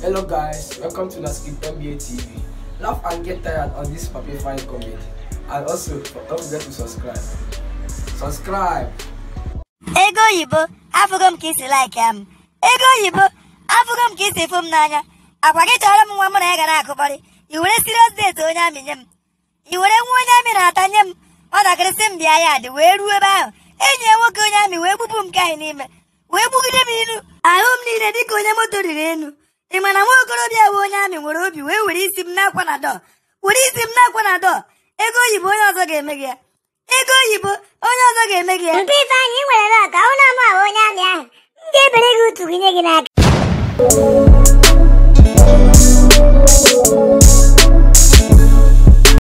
Hello guys, welcome to Naskip NBA TV. Laugh and get tired on this paper fine comedy. And also, don't forget to subscribe. Subscribe! ego oyibo afụgo m ka isi like ya m ego oyibo afụgo m ka isi fụ m n'anya akwa gị chọrọ m nwa mụ na ya ga na-akụkọrị i were serious date onye amị nye m i were nwa onye amị na-ata nye m nwatakịrị sị m bịa ya dị wee ruo ebe ahụ enyi ya nwoke onye amị wee gbupụ m nke anyị n'ime wee gbugide m ilu ahụ m niile dịka onye moto riri elu ị ma na nwa okorobịa bụ onye amị nwere obi wee were isi m n'akwa na dọọ were isi m n'akwa na dọọ ego oyibo onye ọzọ ga-eme gị ya ego oyibo onye ọzọ ga-eme gị ya Mpe Ifeanyị ị nwere lọta ụlọ mụ ahụ onye amị ahụ m ga-ebere gị utu gị nye gị n'aka